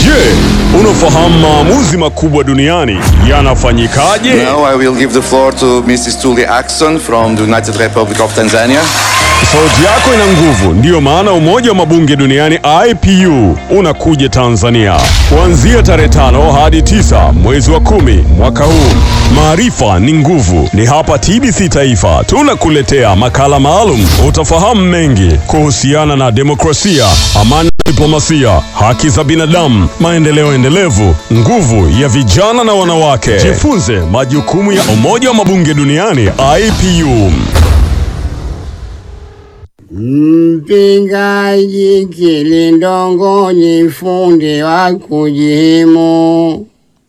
Je, unafahamu maamuzi makubwa duniani yanafanyikaje? Now I will give the floor to Mrs. Tuli Axon from the United Republic of Tanzania. Sauti yako ina nguvu, ndiyo maana umoja wa mabunge duniani IPU unakuja Tanzania kuanzia tarehe tano hadi tisa mwezi wa kumi mwaka huu. Maarifa ni nguvu, ni hapa TBC Taifa tunakuletea makala maalum. Utafahamu mengi kuhusiana na demokrasia, amani, diplomasia, haki za binadamu, maendeleo endelevu, nguvu ya vijana na wanawake. Jifunze majukumu ya umoja wa mabunge duniani IPU. Mpingaji kilindongonyi fundi wa kujihimu,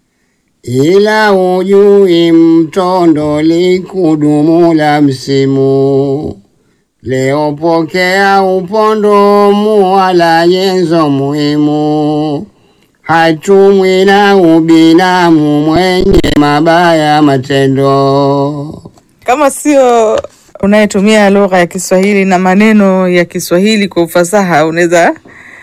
ila ujui mtondo likudumu la msimu. Leo pokea upondo muwala nyenzo muhimu, hatumwi na ubinamu mwenye mabaya matendo. kama sio unayetumia lugha ya Kiswahili na maneno ya Kiswahili kwa ufasaha, unaweza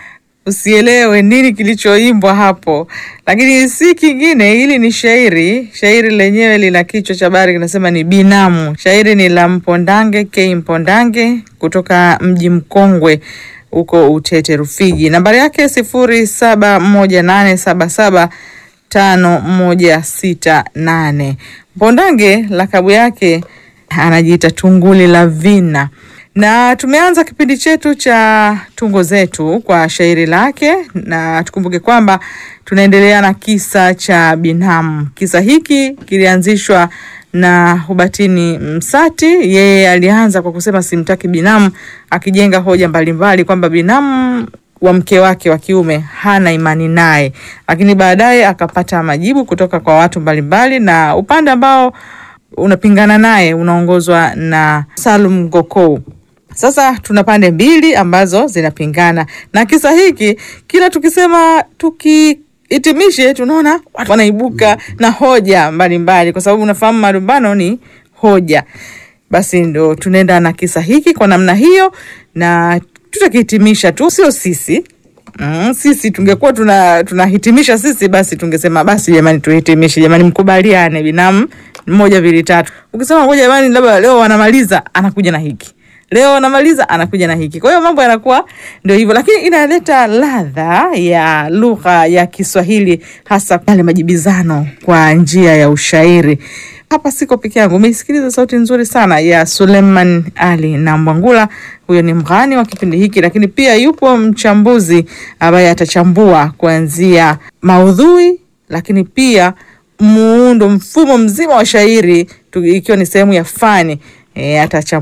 usielewe nini kilichoimbwa hapo, lakini si kingine. Hili ni shairi. Shairi lenyewe lina kichwa cha habari kinasema ni binamu. Shairi ni la Mpondange K Mpondange kutoka mji mkongwe huko Utete Rufiji. Nambari yake sifuri saba moja nane saba saba tano moja sita nane. Mpondange lakabu yake anajiita Tunguli la Vina, na tumeanza kipindi chetu cha tungo zetu kwa shairi lake, na tukumbuke kwamba tunaendelea na kisa cha binamu. Kisa hiki kilianzishwa na Hubatini Msati. Yeye alianza kwa kusema simtaki binamu, akijenga hoja mbalimbali kwamba binamu wa mke wake wa kiume hana imani naye, lakini baadaye akapata majibu kutoka kwa watu mbalimbali, na upande ambao unapingana naye unaongozwa na Salum Gokou. Sasa tuna pande mbili ambazo zinapingana, na kisa hiki kila tukisema tukihitimishe, tunaona watu wanaibuka na hoja mbalimbali, kwa sababu unafahamu malumbano ni hoja. Basi ndo tunaenda na kisa hiki kwa namna hiyo, na tutakihitimisha tu, sio sisi Mm, sisi tungekuwa tuna tunahitimisha sisi, basi tungesema basi, jamani, tuhitimishe jamani, mkubaliane binamu moja mbili tatu. Ukisema ngoja jamani, labda leo wanamaliza, anakuja na hiki leo wanamaliza, anakuja na hiki. Kwa hiyo mambo yanakuwa ndio hivyo, lakini inaleta ladha ya lugha ya Kiswahili, hasa yale majibizano kwa njia ya ushairi. Hapa siko peke yangu, umeisikiliza sauti nzuri sana ya Suleiman Ali na Mwangula. Huyo ni mghani wa kipindi hiki, lakini pia yupo mchambuzi ambaye atachambua kuanzia maudhui, lakini pia muundo, mfumo mzima wa shairi tu- ikiwa ni sehemu ya fani e, atachambua